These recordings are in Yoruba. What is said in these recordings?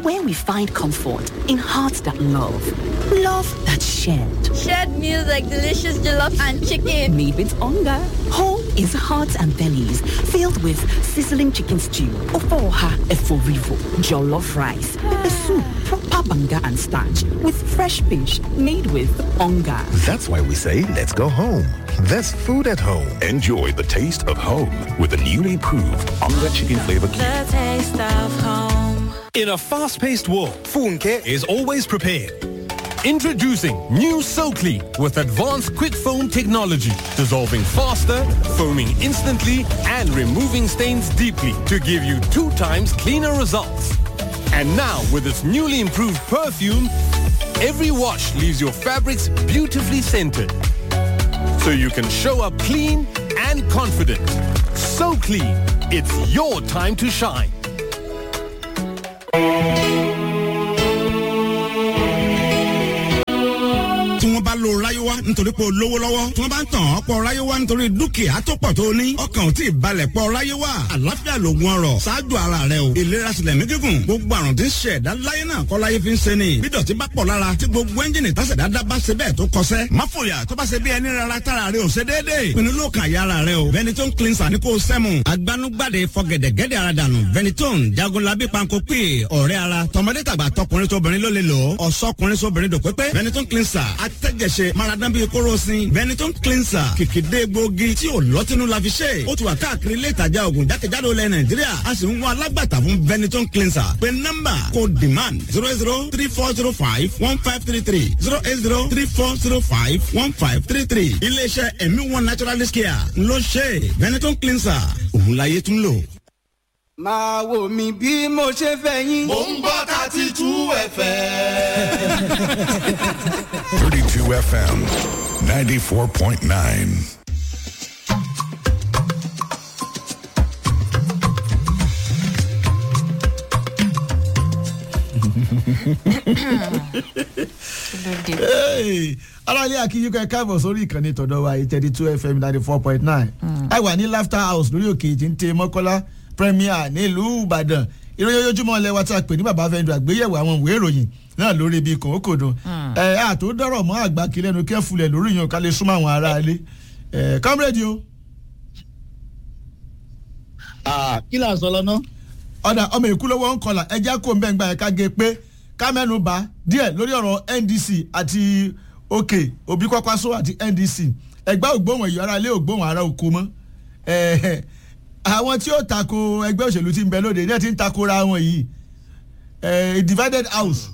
where we find comfort in hearts that love, love that shared. Shared meals like delicious jollof and chicken. Made with hunger. Home is hearts and bellies filled with sizzling chicken stew, ofoha eforivo, jollof rice, pepper soup, proper banga and starch with fresh fish made with hunger. That's why we say let's go home. There's food at home. Enjoy the taste of home with the newly proved Onga Chicken Flavor Cube. The taste of home. In a fast-paced world, Funke is always prepared. Introducing new SoClean with advanced quick foam technology, dissolving faster, foaming instantly, and removing stains deeply to give you two times cleaner results. And now, with its newly improved perfume, every wash leaves your fabrics beautifully scented. So you can show up clean and confident. So clean, it's your time to shine. tí wọ́n bá lo ráyéwá nítorí pé o lówó lọ́wọ́ tí wọ́n bá ń tàn ọ́ pọ̀ ráyéwá nítorí dúkìá tó pọ̀ tó ní ọkàn ò tí ì balẹ̀ pọ̀ ráyéwá àlàáfíà lògùn ọrọ̀ ṣáájú ara rẹ o ìlera sílẹ̀ mí gígùn gbogbo àrùn tí ń ṣe ẹ̀dá láyé náà kọ́ láyé fi ń ṣe ni bí dọ̀tí bá pọ̀ lára tí gbogbo ẹ́ńjìnì tásẹ̀dá dá bá ṣe bẹ́ẹ̀ tó kọsẹ́ má fòyà tó bá ṣe bí ẹni rárá tára rẹ ò ṣe déédéé pinnu ló kàn yá ara rẹ o Benetton cleanser ní kò sẹ́mu agbanugbade fọgẹ̀dẹ̀gẹ̀dẹ̀ ara dànù Benetton jagunlabi panko pè ọ̀rẹ́ ara tọmọdé tàgbà tọkùnrin tóbìnrin ló lè lò ó ọ̀sọ́kùnrin sóbìnrin dòpépé Benetton cleanser atẹ́jẹsẹ maradan bíi kóròsìn Benetton cleanser kìkìdé gbòógì tí ò lọ́tínú la fi ṣe ó ti wà káàkiri ilé ìtajà oògùn jákèjádò ilẹ̀ Nàìjíríà a sì ń wá alágbàtà fún Benetton cleanser pé nọ́mbà kò demand zero zero three four zero five one five three three zero eight zero three four zero five one five three three iléeṣẹ́ ẹ̀mí one naturalist care ló ṣe Benetton cleanser òun láyé tún lò. máa wò mí bí mo ṣe fẹ́ yín. mò ń gbọ́ thirty two fm. 32 FM 94.9. aráàlú akínyíkọ ẹ káàbọ̀ sórí ìkànnì tọ̀dọ̀ wa thirty two fm ninety four point nine ẹ wà ní laughter house lórí òkè tí ń tẹ mọ́kọ́lá premier nílùú ìbàdàn ìròyìn ojoojúmọ́ ilẹ̀ wa tí a pè ní bàbá fẹ́ndù àgbéyẹ̀wò àwọn ìwé ìròyìn náà lórí ibi kòókòdùn ẹ àtò dọ̀rọ̀ mọ́ àgbà kílẹ̀ nu kẹ́fulẹ̀ lórí yàn ká lè súnmọ́ àwọn aráalé ẹ comrade o. kí là ń sọ lọ́nà. ọ̀dà ọmọ èkú lówó ń kọlà ẹjẹ́ kó ń bẹ́ẹ̀ gba ẹ̀ka gé pé ká mẹ́nu bá díẹ̀ lórí ọ̀rọ̀ ndc àti òkè òbí kwakwaso àti ndc ẹgbẹ́ ògbóhùn ẹ̀yọ́ ara lé ògbóhùn ara òkú mọ́ àwọn tí ó tako ẹgbẹ́ òṣèlú tí ń bẹ lóde ní ẹ̀ tí ń takora wọn yìí a divided house.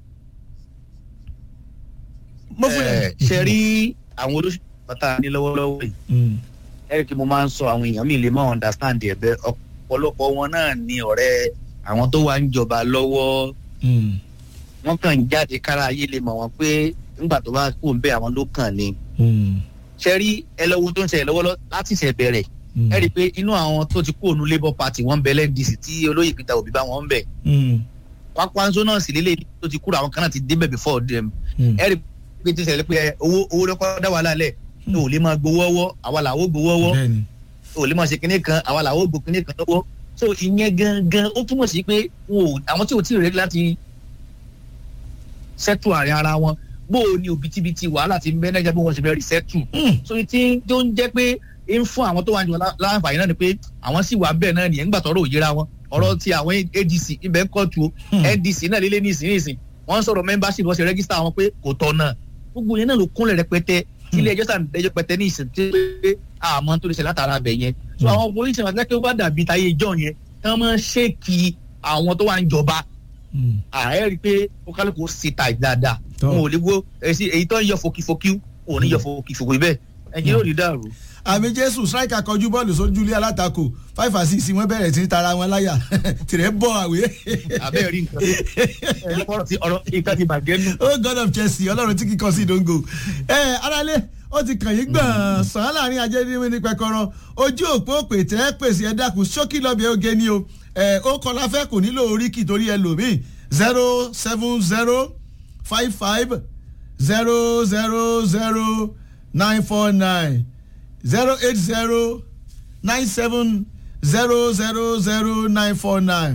ṣe rí àwọn olóṣèlú pátá ní lọ́wọ́lọ́wọ́ yìí ẹ̀rí kí mo máa ń sọ àwọn èèyàn mi lè mọ̀ understand ẹ̀ bẹ́ẹ̀ ọ̀pọ̀lọpọ̀ wọn náà ní ọ̀rẹ́ àwọn tó wà ń jọba lọ́wọ́ wọ́n kàn ń jáde kára ayé lè mọ̀ wọ́n pé nígbà tó bá kú ń bẹ́ àwọn ló kàn ní. ṣe rí ẹlẹ́wọ́ tó ń ṣẹlẹ̀ lọ́wọ́lọ́ láti ṣẹ̀ bẹ̀rẹ̀ ẹ rí i pé inú àwọn tó ti kú òun labour party wọ́n ń bẹ lndc tí olóyè peter obi bá wọn ń bẹ̀. pápánzó náà sì lélẹ̀ tó ti kúrò àwọn kan náà ti débẹ̀ before them. ẹ rí i pé tí ṣẹlẹ̀ pé owó owó lọ́kọ́ dá wàhálà lẹ̀ ní ò lè máa gbowó ọwọ́ àwa làwọ̀ gbowó ọwọ́ ò lè máa ṣe kinní kan àwa làwọ̀ gbò kinní kan lọ́wọ́ so ìyẹn gangan ó túmọ̀ sí pé àwọn tí ò tí ì rẹ́ láti sẹ́tù àárín ara wọn bó o ní òbítíbitì wàhálà ti ń bẹ́ náà bí wọ́n ṣe fẹ́ rí sẹ́tù so tí tó ń jẹ́ pé ń fún àwọn tó wà ní láǹfààní náà ni pé àwọn sì wà bẹ́ẹ̀ náà nìyẹn nígbà tọ́rọ̀ òyìnra wọn ọ̀rọ̀ ti àwọn adc ibẹ̀ ń kọ́tù ndc náà lélẹ́ ní ìsinyìísìn wọ́n ń sọ̀rọ̀ membership wọ́n ṣe rẹ́gísítà wọn pé kò tọ̀nà gbogbo yẹn náà ló kúnlẹ̀ rẹpẹtẹ tí ilé ẹjọ́ sàn ẹjọ́ pẹtẹ ní ìsìn tí pé àmọ́ tó lè ṣe látara abẹ yẹn so àwọn polisi wọn kẹ́kẹ́ bá dàbí táyé ìjọ yẹn tí wọ́n máa ń ṣèkì àwọn tó wà ń jọba ààrẹ rí i pé ó kálukú sí ta dáadáa wọn ò lè wo èyí tó ń yọ fokifoki ò ní yọ fokifoki bẹ́ẹ̀ ẹ̀jẹ̀ yóò ní dàrú àmì jésù striker kọjú bọ́ọ̀lù sójú ilé alátakò five and six wọ́n bẹ̀rẹ̀ sí tara wọn láyà tìrẹ̀ bọ̀ àwé. abẹ́ rí nǹkan ọ̀rọ̀ tí ọ̀rọ̀ ìka ti bàjẹ́ nù. oh god of chelsea ọlọ́run tí kíkọ́ sí dongo. ẹ aráalé ó ti kàn yín gbọ̀n sàn án láàrin ajé ní ní pẹkọrọ ojú òpó òpè tẹ́ pèsè ẹ dákun ṣókí lọ́bẹ̀ oge ni o ẹ ó kọ́ la fẹ́ kò nílò oríkì torí ẹ lò mí zero seven zero five five zero zero zero nine four nine zero eight zero nine seven zero zero zero nine four nine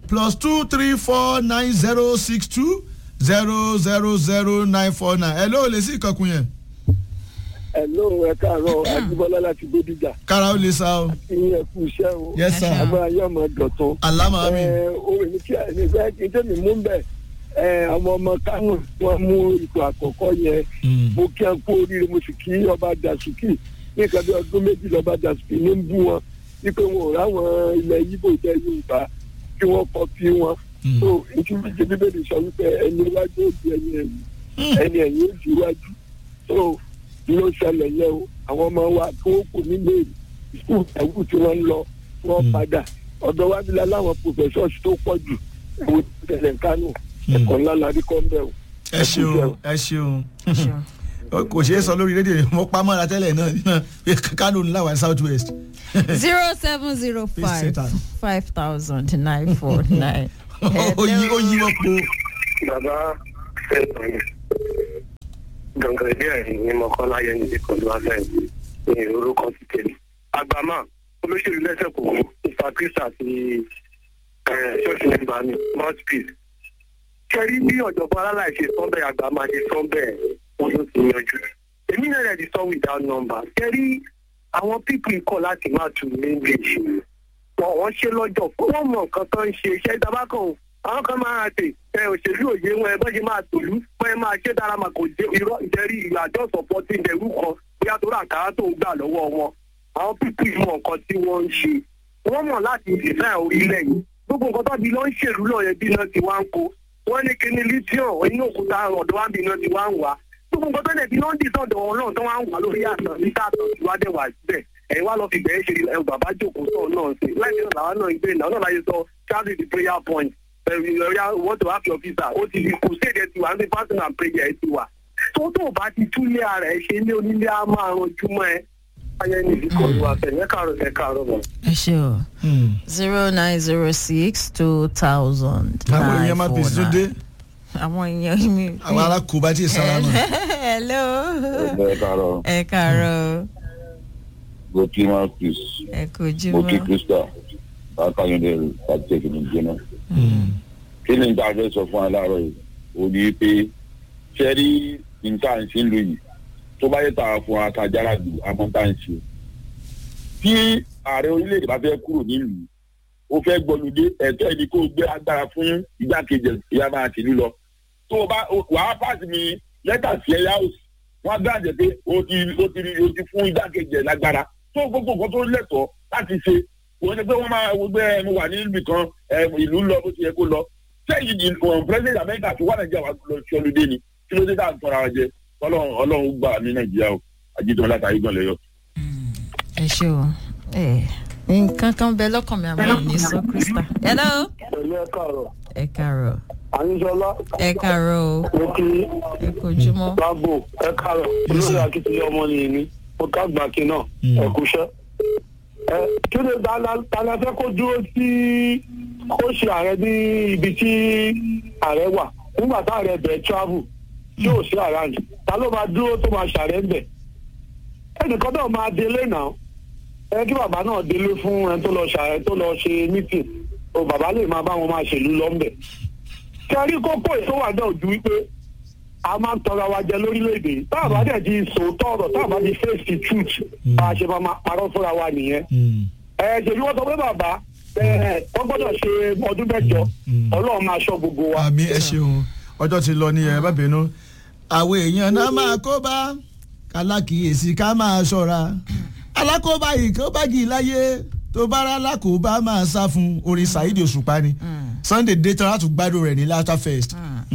plus two three four nine zero six two zero zero zero nine four nine ẹ ló lè sí ìkọkùn yẹn. Hello, ẹ káàárọ̀ Ajíbọ́lá láti Bódìjà. kára ó lè sá o. Ìyẹn kú iṣẹ́ o. Yes, sir. Agbára yóò máa dọ̀tún. Àlámà mi. Ẹ orí mi kí ẹni fẹ́ kí n tẹ́mi mú bẹ̀. Ẹ àwọn ọmọ Kánò wọn mú ipò àkọ́kọ́ yẹn. Mo kí ẹ kú oríire mo sì kí ọba Dàsùkì. Ní nǹkan bí ọdún méjì lọ́ba Dàsùkì ní ń bú wọn. Wípé wọn ò ráwọn ilẹ̀ Yíbò jẹ́ Yorùbá kí wọ́n kọ́ bí wọn. So ìtumọ̀ ìjẹ́ bíbélì sọ wípé ẹni iwájú ó di ẹni ẹ̀yìn. Ẹni ẹ̀yìn ó di iwájú. So ló ṣẹlẹ̀ yẹ o àwọn ọmọ wa tó kù nílé skul ẹ̀wù tí wọ́n ń lọ wọ́n padà ọ̀dọ̀ wa bí láwọn professors tó pọ̀ jù ẹ̀wù tẹ̀lẹ̀ kánò ẹ̀kọ́ ńlá la rí kọ́ ń bẹ̀ o. ẹ ṣeun ẹ ṣeun kò ṣeé sọ lórí rédíò mo pa mọ́ra tẹ́lẹ̀ náà náà kánò ńlá wa south west. zero seven zero five Satan. five thousand nine four nine. ó yí ó yí wọ́n po. bàbá fẹ́ràn gangan ilé ẹ̀rín ní mọ́kànlá yẹn ní pẹ̀lú afẹ́ ní orúkọ ti tẹ̀lé. àgbàmà olóṣèlú lẹ́sẹ̀ kò wọ́n mr chris àti ṣọ́ọ̀ṣì nígbà mi mouthpiece. kẹrí bí ọ̀jọ̀gbọ́n aláì ṣe sọ́bẹ̀ àgbàmà ṣe sọ́bẹ̀ wọn ló ti yanjú. èmi náà rẹ̀ ti sọ without number. kẹrí àwọn pípì kọ̀ láti má tu english. wọn wọ́n ṣe lọ́jọ́ fún wọn mọ nǹkan tó ń ṣe iṣẹ́ ìdábàkàn àwọn kan máa tè ẹ òṣèlú òye wọn ẹ bọ́ ṣe máa tòlú wọn ẹ máa ṣe dára mà kò jẹ irọ́ ìjẹ́rí ìlú àjọ sọ̀pọ̀tì ìdẹ̀rú kan bóyá tó rà kára tó ń gbà lọ́wọ́ wọn àwọn pípì mọ nǹkan tí wọ́n ń ṣe wọ́n mọ̀ láti design orílẹ̀ yìí gbogbo nǹkan tó bí lọ́ ń ṣèlú lọ́yẹ̀ bí iná ti wá ń kó wọ́n ní kíní lithium inú òkúta ọ̀dọ̀ wa bí iná ti wá ń wá gbogbo nǹkan tó lẹ̀ bí lọ́ ń dì sọ̀dọ̀ wọn náà tó wá ń wà lórí àtàn níta àtàn tí wá dẹ̀ wà síbẹ̀ ẹ̀yin wá lọ fi bẹ̀rẹ̀ ṣe ẹ̀ bàbá jòkó sọ̀rọ̀ náà ṣe láì ní ọ̀làwà náà ìgbé ìnáwó náà láyé sọ charlie the prayer point ẹ̀rọ want to have your visa ó ti di crusade ẹ̀ ti wà ní fasting and prayer ẹ̀ ti wà tó tó bá ti túlé ara ẹ̀ ṣe ní onílé á máa ranjú mọ́ ẹ ayé ní ìdíkọ̀ ìwà fẹ̀ ẹ̀ káàrọ̀ ẹ̀ káàrọ̀ mọ́. ẹ ṣe o zero nine zero six two thousand àwọn nine èèyàn máa four pèsè tó dé nine. àwọn èèyàn mi. àwọn alákòóbá tí ì sára náà. hello. ẹ káàárọ̀ ẹ káàárọ̀ gòkè mouthpiece ẹ kojú mo kí mọ́. krista bákàyọ̀dé àti ẹ̀kìnì jẹ́nà. kí ni nǹkan àfẹ́ sọ fún aláàárọ̀ yìí ò ní pé ṣe rí nǹkan à ń ṣe ń lò yìí tó bá yẹ tàwa fún akajára jù àmọ́ tá à ń ṣe. tí ààrẹ orílẹ̀-èdè bá fẹ́ kúrò nílùú ó fẹ́ gbọ́lùdé ẹ̀tọ́ ẹni kó gbé agbára fún igbákejì ìyá máa tìlú lọ. tó o bá wàá pàṣẹ mi lẹ́tà sí ẹ̀yà òsì wọ́n á gbàjẹ́ pé o ti o ti o ti fún igbákejì ẹ̀ lágbára tó gbogbo nǹkan tó lẹ́tọ̀ọ́ láti ṣe wọ́n ní pé wọ́n máa gbé ẹnu wà ní ibì kan ìlú lọ bó ti yẹ kó lọ sẹ́yìn ìwọ̀n president america ti wà nàìjíríà wà lọ sí ọlùdé ni kí ló dé tá à ń tọ́ra wa jẹ ọlọ́run ọlọ́run gbà ní nàìjíríà o àjíjọ látàrí gan lẹ́yọ. ẹ ṣe o ẹ nǹkan kan bẹ lọ́kàn mi àmọ́ ní sọ krista. hello. pẹ̀lú ẹ káàrọ̀ ẹ káàárọ̀. àyíṣọlá ẹ káàárọ̀ o. mo kí ẹ kojú mọ́. lágbo ẹ káàrọ̀ olórí akitiyan ọmọ nìyí ni mo ká gbàkí náà ẹ kúṣẹ́. ẹ kí ni tala fẹ́ kó dúró sí kó ṣe ààrẹ ní ibi tí ààrẹ wà nígbà tá ààrẹ bẹ̀ẹ́ travel tí ò sí around ta ló máa dúró tó máa ṣààrẹ ń bẹ̀. ẹnìkan náà máa délé náà ẹ kí bàbá náà délé fún ẹni tó lọ ṣààrẹ tó lọ ṣe meeting o bàbá lè máa bá wọn máa ṣèlú lọ́nbẹ̀. kẹrí kókó èso wà náà ju wípé a máa ń tọrọ wa jẹ lórílẹ̀‐èdè tá a bá dẹ̀ di sòótọ́ ọ̀rọ̀ tá a bá di face the truth bá a ṣe máa máa parọ́ fúnra wa nìyẹn. ẹ ṣèlú wọn sọ pé bàbá ẹ wọ́n gbọ́dọ̀ ṣe ọdún mẹ́jọ ọlọ́run máa ṣọ́ gbogbo wa. àmì ẹ ṣeun ọjọ́ ti lọ ní ẹ bá bínú. àwọn èèyàn náà máa kó bá kálákìyèsí ká máa ṣọ́ra alákòóbá yìí kó bá gì láyé tó bá rà lákòóbá máa sá fún orin saheed òṣùpá ni sunday dayton láti gbádùn rẹ̀ ní laughter fest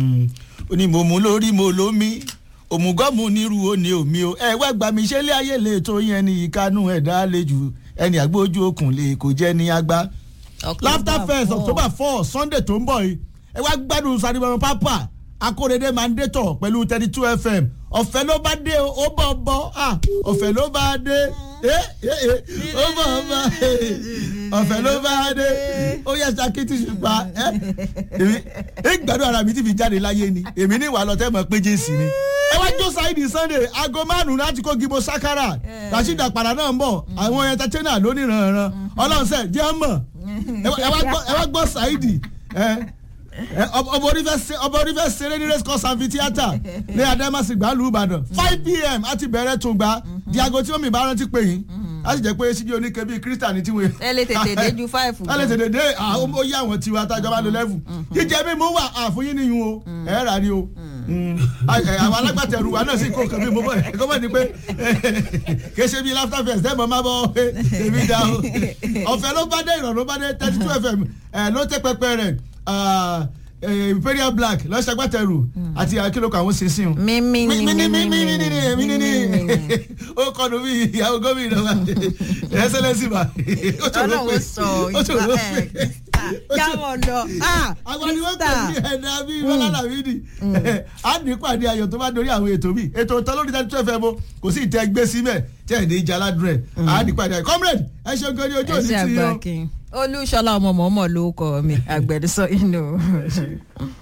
ó ní mo mú lórí mo lómi òmùgọ́mù nírú ó ní omi o ẹ wá gbà mí ṣé ilé ayé lè tó yẹn ní ìkánú ẹ̀dá àlejò ẹni àgbójú okùn lè kò jẹ́ ní agbá laughter fest october four sunday tó ń bọ̀ yìí ẹ wá gbádùn sanibọ̀n pápá akóredé mandator pẹ̀lú thirty two fm ọ̀fẹ́ ló bá dé o ó bọ̀ bọ̀ ah ọ̀fẹ́ ló bá dé eh eh eh ó bọ̀ bọ̀ ọ̀fẹ́ ló bá dé ó yẹ sakiti ṣùgbọ́n ẹ èmi ẹ gbádùn ara mi ti fi jáde láyé ni èmi ní ìwà lọ́tẹ́ mọ̀ pé jésì ni ẹ wá jó sáìdì sunday aago márùn-ún láti kó gibo sakara rasheed àpàrà náà ń bọ̀ àwọn entertainer lónìí rànran ọlọ́run sẹ́ jẹ́ mọ̀ ẹ wá gbọ́ sáìdì ọmọ orí fẹ́ ṣeré ní race course amphitheatre ní adamasi gbàlú ìbàdàn five pm àti bẹ̀rẹ̀ tó gbà di aago tí omi ìbá rántí pè yín a sì jẹ́ pé síbi oníke bíi kírísítà ní tiwọn. ẹ lè tètè dé ju five. ẹ lè tètè dé ó yá àwọn tiwa tá a jọba lo level jíjẹ mi mú wà àfúyín nìyún o ẹ rà ni o àwọn alágbàtẹ̀rù wa náà sì kó nǹkan bí mo bọ̀ ẹ̀ kọ́mọ̀ ni pé kì í ṣe bíi laughter fest ẹ̀ mọ̀ máa bọ̀ èmi dá o ọ̀fẹ́ ló bá dé ìrọ̀rùn ló bá dé thirty two fm ló tẹ́ pẹpẹ rẹ̀ imperial black lọ́sàgbàtẹ̀rù àti akílókò àwọn sísìn o. mímí ni mímí ni mímí ni mímí ni ó kọnu bí ìyàwó gómìnà wa ẹsẹlẹsì ma ó ṣòro pé ó ṣòro pé jáwọ́ lọ àwọn ni wọ́n pè ní ẹ̀dá bíi bọ́lá làmídì á ní pàdé ayọ̀ tó bá dorí àwọn ètò mi ètò ìtàn lórí thirty two fm o kò sí ìtẹ́ gbé síbẹ̀ tí ẹ̀ ní ìjà aládùn ẹ̀ á ní pàdé ayọ̀ comrade ẹ ṣe gan ni ojú òní ti yọ. olúṣọlá ọmọ mọ̀ọ́mọ̀ ló kọ mi àgbẹ̀dẹ́sọ inú.